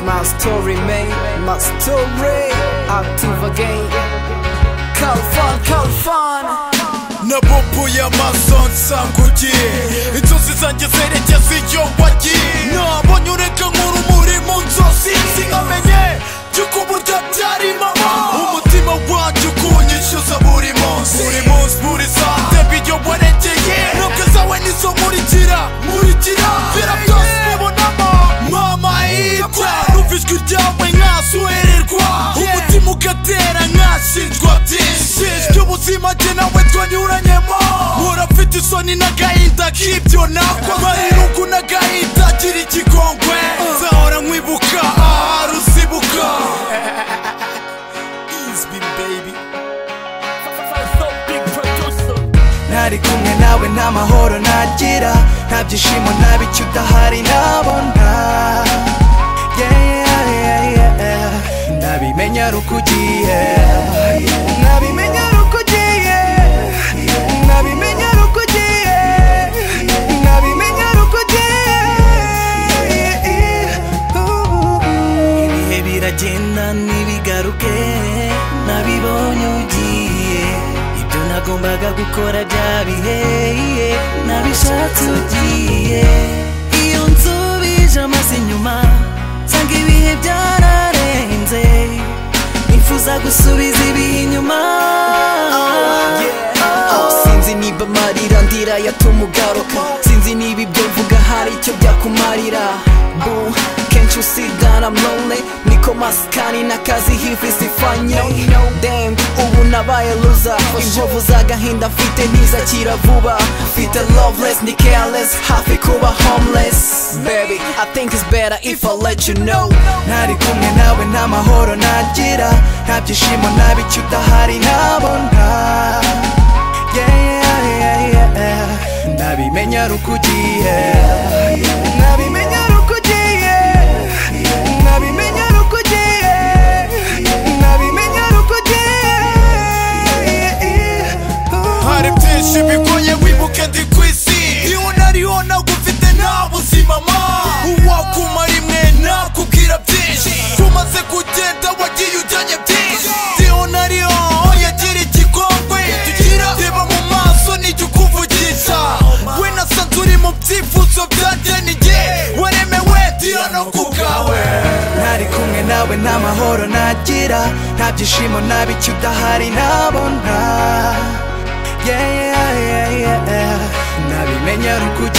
My story made, my story active again Call fun, call fun nabubuye amaso nsanguye inzozi zanjye zerekeza iyo wagiye nabonye ureka nk'urumuri mu nzozi sinamenye by'uko burya byari mama umutima wajye ukunyishyuza buri munsi buri munsi buri saa ndeba iyo waregeye ntabwo zawe nizo nkurikira nkurikira bira byose ubibonamo mama yita numva ijwi ryawe nkasuhererwa umutima ugatera nkashinjwa byinshi ry'ubuzima jye nawe twanyuranyemo urafite isoni n'agahinda k'ibyo nakoze irugu n'agahinda gira ikigongwe nzahora nkwibuka aha ruzibuka Easy, baby. Ntari kumwe nawe nta mahoro nagira Nta byishimo nta bicyo udahari nabona Yeah, yeah, yeah, yeah. Ndabimenya ari uko ugiye Ndabimenya ari uko ugiye Ndabimenya ari uko ugiye Ndabimenya ari uko ugiye Ibihe biragenda ntibigaruke Nabibonye ugiye Ibyo nagombaga gukora byabiheye Nabishatse ugiye Iyo nsubije amaso inyuma Nsanga ibihe byararenze Nifuza gusubiza ibihe inyuma sinzi niba amarira ndira yatumugaruka sinzi niba ibyo mvuga hari icyo byakumarira Boo, kenshi usigara mlone niko masikani n'akazi hivi sifanye Damn, ubu nabaye luza inkovu z'agahinda mfite ntizakira vuba mfite loveless ni careless hafi kuba homeless baby i think it's better if i let you know Ntari kumwe nawe nta mahoro nagira Nta byishimo nta bicyo udahari nabona Yeah, yeah, yeah, yeah. Ndabimenya ari uko ugiye Ndabimenya ari uko ugiye Ndabimenya ari uko ugiye Ndabimenya ari uko ugiye hari byinshi bigoye wibuke ndi ku isi iyo unariho ntabwo ufite nta buzima ma uwakuma rimwe nakubwira byinshi tumaze kugenda wagiye ujyanye byinshi iyo unariho yagira ikigongwe tugira reba mu maso nijya ukuvugisha we na sa turi mu byifuzo byanjye nijye waremewe tira no ku bwawe ntari kumwe nawe nta mahoro nagira nta byishimo nta bicyo udahari nabona Yeah, yeah, yeah, yeah. nabimenye ari uko ugiye